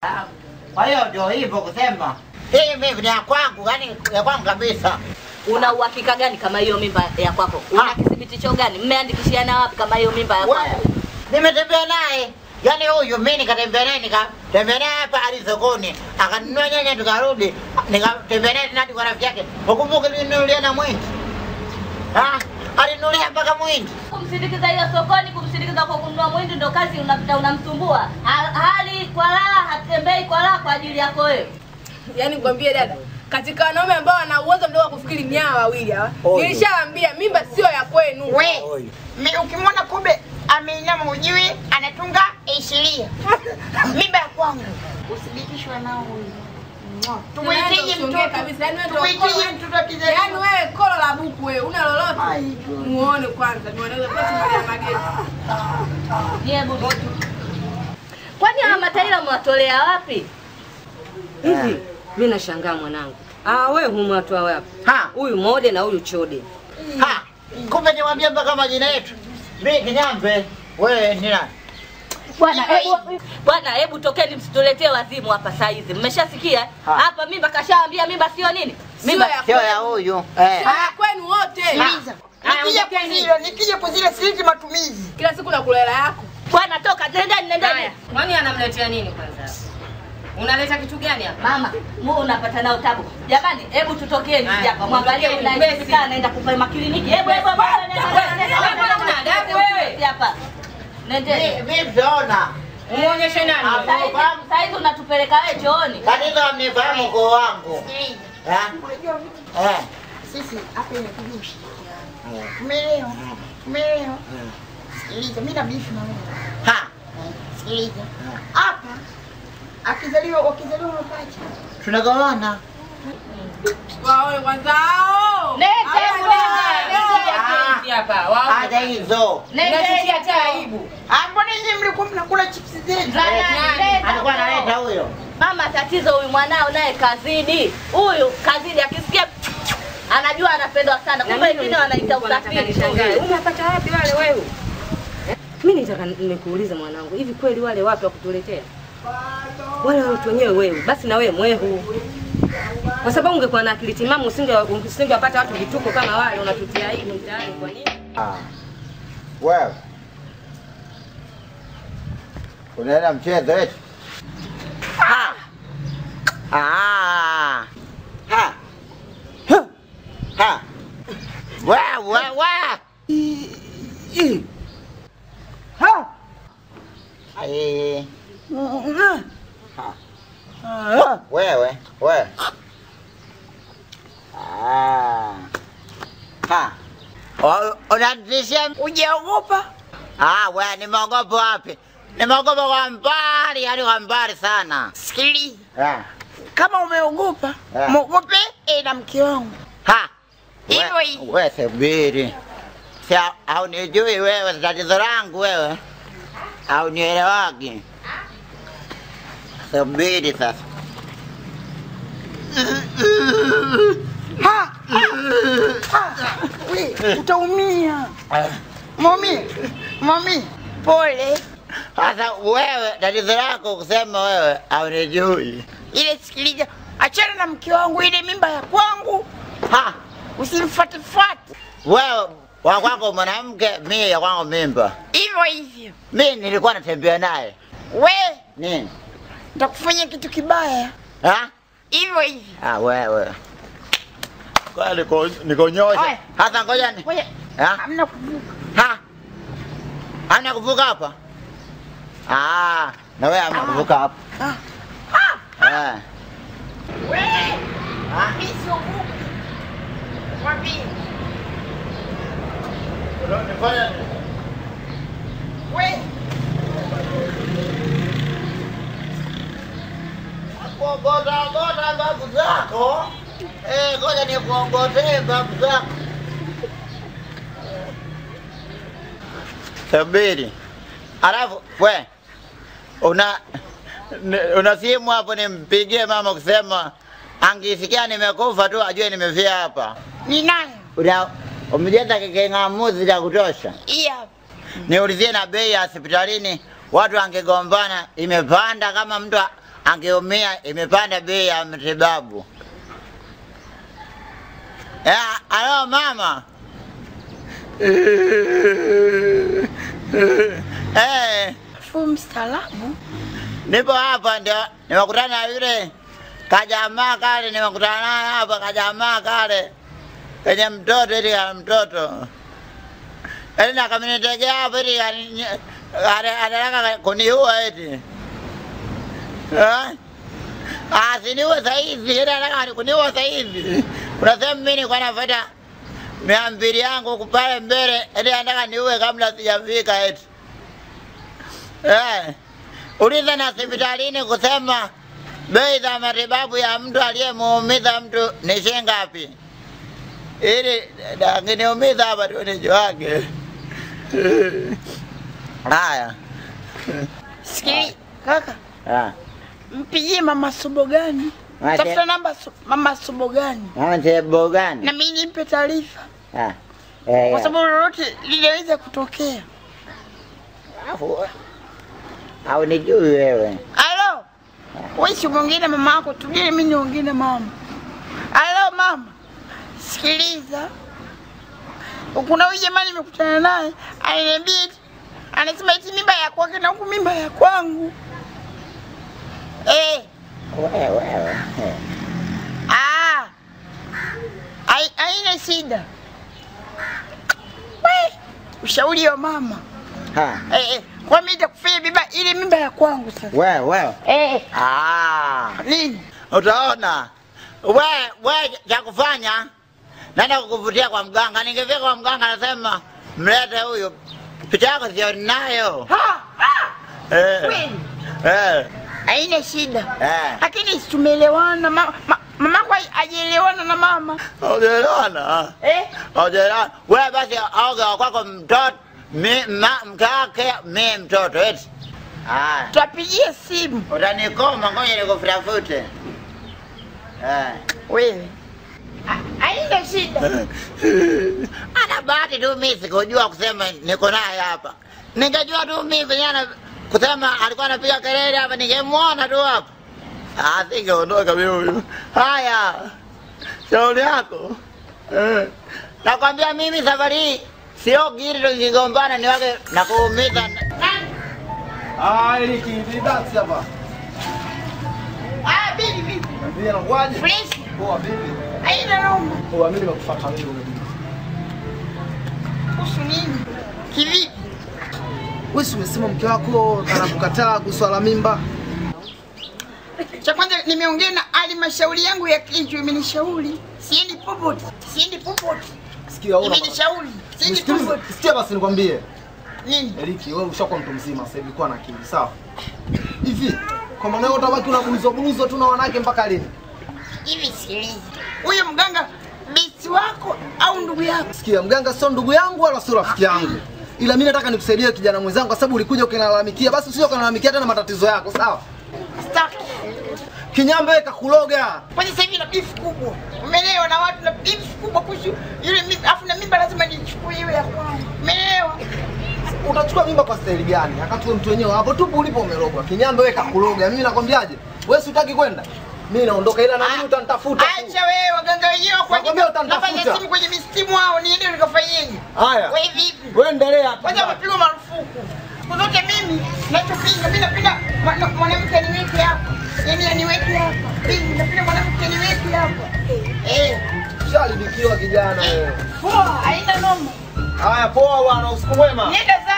Kwa hiyo ndio hivyo kusema hii mimi ni ya kwangu, yani ya kwangu kabisa. Una uhakika gani kama hiyo mimba ya kwako? Una kithibitisho gani? Mmeandikishiana wapi kama hiyo mimba ya kwako? Wewe, nimetembea naye yaani huyu mimi nikatembea naye nikatembea naye hapa hadi sokoni akanunua nyanya tukarudi nikatembea naye tena hadi kwa rafiki yake ukumbuke nilinunulia na mwindi Ah, alinunulia mpaka mwindi Kumsindikiza hiyo sokoni, kumsindikiza kwa kununua mwindi ndo kazi unapita unamsumbua. Ha- Hali kwa raha, hatembei kwa raha kwa ajili yako wewe. Yaani nikwambie dada, katika wanaume ambao wana uwezo mdogo wa kufikiri mnyaa wawili hawa, Oyo. nilishawaambia mimba sio ya kwenu. We, mi- ukimwona kube ameinama ujui anatunga ishiria mimba ya kwangu usibikishwe nao huyu tumwitije Usiongee mtoto kabisa, yaani wewe ndio tumwitije kolo- mtoto akizaliwa Yaani wewe kolo la buku wewe, una lolote? Muone kwanza, ni wanaweza kwetu Maria Mageti. Nyie bubu. Kwani hawa mataila mwatolea wapi? Hivi mimi nashangaa mwanangu. Ah, wewe humwatoa wapi? ha Huyu mode na huyu chode. ha kumbe niwaambie mpaka majina yetu mimi kinyambe wewe ni nani Bwana, hebu bwana, hebu tokeni msituletee wazimu hapa saa hizi. Mmeshasikia? Ha. Hapa mimba kashaambia mimba sio nini? Mimba Mimba ya sio ya kwenu. huyu eh Sio ya kwenu wote. sikiliza nikija kuzile nikija kuzile siliti matumizi Kila siku nakula hela yako. bwana, toka nendeni, nendeni. Kwani anamletea nini kwanza? Unaleta kitu gani hapa? Mama, mu unapata nao tabu. Jamani, hebu tutokeni Haya, hapa. Mwangalie tutokeni, unaye upesi. kaa anaenda kupima kliniki. Hebu hebu hebu, nenda, nenda, nenda, wewe, nenda, una nenda, adabu nenda, wewe. upesi hapa. Nendeni. mimi siona Umuonyeshe nani? Ah, Saa hizi- saa hizi unatupeleka wewe chooni. tatizo mnifahamu ukoo wangu sikiliza eh unajua vitu eh sisi hapa inakuja ushirikiano umeelewa umeelewa sikiliza mi na bifu na wewe ha sikiliza hapa akizaliwa wakizaliwa mapacha tunagawana Waone kwanza hao. Nenda, Haya, hebu nenda. Hizi hapa. Wao. hata hizo Unasikia hata aibu. Ah, mbona nyinyi mlikuwa mnakula chipsi zetu alikuwa analeta huyo Mama, tatizo huyu mwanao naye kazidi. Huyu kazidi, akisikia anajua anapendwa sana, kumbe wengine wanaita usafiri. Nishangae. Umepata wapi wale wewe? Eh? Mimi nitaka nikuulize mwanangu, hivi kweli wale wapi wa kutuletea? Wale watu wenyewe wewe, basi na wewe mwehu. Kwa sababu ungekuwa na akili timamu usinge usingewapata watu vituko kama wale unatutia aibu mtaani kwa nini? Ah. Wewe. Unaenda mchezo eti? Ha. Ah. Ha. Ha. Ha. Wewe wewe. Ha. Ai. Ha. Wewe, wewe. Ah. Ha. O- Unanitishia ujaogopa Ah, we nimeogopa wapi? Nimeogopa kwa mbali, yani kwa mbali sana. sikiliza Ah. kama umeogopa Ah. mwogope eh, na mke wangu Ha. Hivyo We- hivyo. We subiri. Si haunijui wewe, tatizo langu wewe. Haunielewagi. Subiri sasa. Ha! Ha! We, utaumia mami mami pole Sasa wewe, tatizo lako kusema wewe haunijui. ile sikiliza achana na mke wangu ile mimba ya kwangu Ha. usimfuatifuati Wewe wa kwako mwanamke, mimi ya kwangu mimba. hivyo hivyo Mimi nilikuwa natembea naye. we Nini? nitakufanya kitu kibaya Ha? hivyo hivyo Ah, wewe. Kwa niko nikonyosha. Oe. Hata ngoja ni. Ngoja, Ha? hamna kuvuka Ha? Hamna kuvuka hapa? Ah, na wewe hamna kuvuka hapa. Ah. Eh. we mimi siogopi Mwambie. we Kuongota ngota babu zako. Eh, ngoja nikuongotee babu zako. Subiri. Alafu we una ni- una simu hapo nimpigie mama kusema angisikia nimekufa tu ajue nimefia hapa. ninayo Una umejenga king'amuzi cha kutosha. hii hapa Niulizie na bei ya hospitalini, watu wangegombana imepanda kama mtu a- angeumia, imepanda bei ya matibabu. Eh, alo mama. Eh, Fu mstaarabu. nipo hapa ndio nimekutana na yule kajamaa kale, nimekutana naye hapa kajamaa kale kenye mtoto ili ya mtoto ili nakamnitegea hapo ili kani- ane- anataka kuniua eti Eh? Ah, siniue saizi, ila anataka kuniua saizi. Unasema mimi nilikuwa nafuata mia mbili yangu huku pale mbele, eti anataka niue kabla sijafika eti Eh, uliza na hospitalini kusema bei za matibabu ya mtu aliyemuumiza mtu ni shilingi ngapi, ili angeniumiza hapa tu nijuage. Haya, Sikili kaka, Ah, mpigie mama Sobo gani? Mate- Tafuta namba Su- mama Sobo gani, mama sebo na gani? mimi nimpe taarifa, Ah, eh, kwa sababu lolote linaweza kutokea. alafu au nijui wewe. Alo, wewe si umeongea na mama yako, tujie mimi niongee na mama. Alo mama, sikiliza, kuna huyu jamani nimekutana naye, ananiambia eti- anasema eti mimba ya kwake na huku mimba ya kwangu. Eh, Wewe wewe. eh. ah, hai- haina shida. We, ushauri wa mama. Ha, Eh, eh, kwa mimi nitakufanya mimba ile mimba ya kwangu sasa. wewe wewe. Eh, Ah. nini? Utaona we we cha kufanya, naenda kukuvutia kwa mganga. Ningefika kwa mganga, nasema mlete huyu, picha yako sio nayo. Ha, ha, Eh, kweli. eh, haina shida eh. lakini si tumeelewana ma, ma, mamako hajaelewana na mama Haujaelewana? eh? Haujaelewana? Wewe basi aoga wa kwako mtoto, mi ma- mke wake, mi mtoto eti. Haya, tutapigia simu utanikoma, ngoja nikufutafute. Eh. wewe Ha- haina shida Ana bahati tu mimi sikujua kusema niko naye hapa. Ningejua tu mimi vijana kusema alikuwa anapiga kelele hapa ningemwona tu hapa. Ah, singeondoka mimi huyu. Haya. Shauri yako. Eh. Nakwambia mimi safari hii sio giri tukigombana ni wake na kuumiza. Ah, Eriki, ni dance hapa. Ah, bibi bibi Vipi anakuaje? fresh Poa vipi? haina noma Poa, mimi nimekufuata wewe unajua. kuhusu nini kivipi Wewe si umesema mke wako anakukataa kuhusu swala mimba? cha kwanza nimeongea na halmashauri yangu ya kichwa imenishauri siendi popote siendi popote Sikia wewe. imenishauri siendi Nisikilize, popote sikia basi nikwambie. nini Eriki, wewe ushakuwa mtu mzima sasa hivi, kuwa na akili, sawa? Hivi, kwa maana wewe utabaki unabuluzwa buluzwa tu na wanawake mpaka lini? hivi sikiliza huyo mganga besi wako au ndugu yako Sikia, mganga sio ndugu yangu wala sio rafiki yangu. Ila mimi nataka nikusaidie kijana mwenzangu kwa sababu ulikuja ukinilalamikia, basi usije ukanilalamikia tena matatizo yako, sawa? staki Kinyambe wewe kakuloga. kwanza sasa hivi na beef kubwa umeelewa na watu na beef kubwa kuhusu yule mimba afu na mimba lazima nichukue iwe ya kwangu umeelewa Utachukua mimba kwa staili gani? Wakati wewe mtu wenyewe hapo tupu ulipo umerogwa. Kinyambe wewe kakuloga. Mimi nakwambiaje? Wewe si utaki kwenda? Mimi naondoka ila na mimi utanitafuta. tu. acha wewe waganga wenyewe kwa Nakwambia utanitafuta. nafanya simu kwenye mistimu hao niende nikafanyeje Haya. wewe vipi Wewe endelea. tu. kwanza wamepigwa marufuku siku zote mimi nachopinga mi napenda mwana- mwanamke aniweke hapa yani aniweke hapa mimi napenda mwanamke aniweke hapa eh Shalibikiwa kijana wewe. poa haina noma Haya poa bwana, usiku mwema. nenda